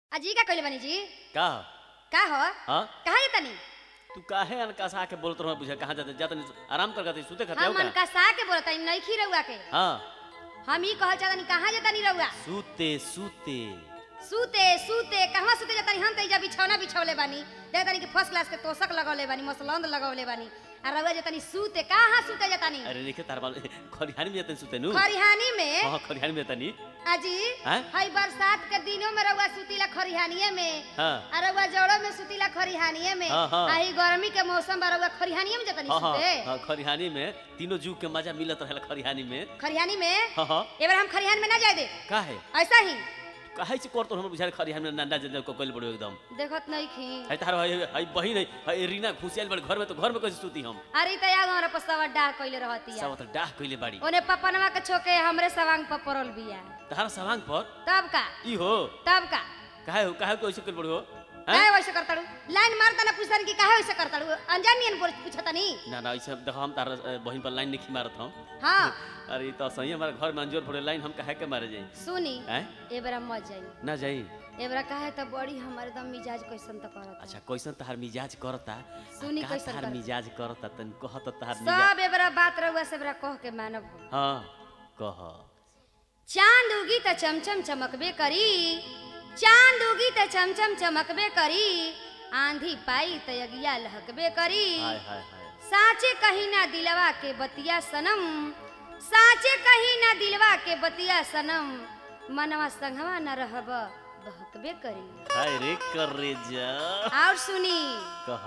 अजी का कइले बानी जी का का हो हाँ कहाँ जतानी तू काहे अनकासा के बोलत रहो बुझा कहाँ जाते जाते आराम कर करते सुते खाते हम हो का मनकसा के बोलतानी नइखी रउआ के हाँ हम ई कहल चाहतानी कहाँ जतानी रउआ सूते सूते सूते सूते कहवा सूते जतानी हम त इजा बिछौना बिछौले बानी देखतानी कि फर्स्ट क्लास के तोशक लगौले बानी मसलंद लगौले बानी आ रउआ जतानी सूते कहाँ सूते जतानी अरे देखे तार बाल खरिहानी में जाते सुते नु खरिहानी में हाँ खरिहानी में जाता नी अजी हैं? हई बरसात के दिनों में रउआ सुतीला खरिहानिए में हाँ आ रउआ जड़ो में सुतीला खरिहानिए में हाँ, हाँ। आ ही गर्मी के मौसम बा रउआ खरिहानिए में जतानी हाँ हाँ सूते हाँ, खरिहानी में तीनों जुग के मजा मिलत रहेला खरिहानी में खरिहानी में हाँ हाँ एबार हम खरिहान में ना जाए दे काहे ऐसा ही काहे से करतो हम बुझा खरिहानी में नंदा जन को कइल बड़ो एकदम देखत नहीं खी है तार है है बहिन है है रीना घुसियाल बड़ घर में तो घर में कैसे सूती हम अरे त याद हमरा पसवा डाह कइले रहती है सब तो डाह कइले बाड़ी ओने पपनवा के छोके हमरे सवांग पर पड़ल बिया तारा सवांग पर तब का ई हो तब का काहे हो काहे कैसे कइल बड़ो हैं? काहे वैसे करताड़ू लाइन मारता ना पूछतन कि काहे वैसे करताड़ू अनजान नियन बोल पूछतनी ना ना ऐसे देखो हम तार अ, बहिन पर लाइन नहीं मारत हम हां अरे ई तो सही हमारे घर में अंजोर पड़े लाइन हम काहे के मारे जाई सुनी हैं एबरा मत जाई ना जाई एबरा काहे त बड़ी हमारे दम मिजाज कैसन त करत अच्छा कैसन तहार मिजाज करता सुनी का कैसन तहार करता? मिजाज करता तन कहत तहार मिजाज सब एबरा बात रहुआ से एबरा कह के मानब हम। हां कह चांद उगी त चमचम चमकबे करी चांद उगी त चमचम चमकबे करी आंधी पाई त यगिया लहकबे करी हाय हाय हाय साचे कहीं ना दिलवा के बतिया सनम साचे कहीं ना दिलवा के बतिया सनम मनवा संगवा न रहब बहकबे करी हाय रे कर रे जा और सुनी कह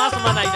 मास मनाई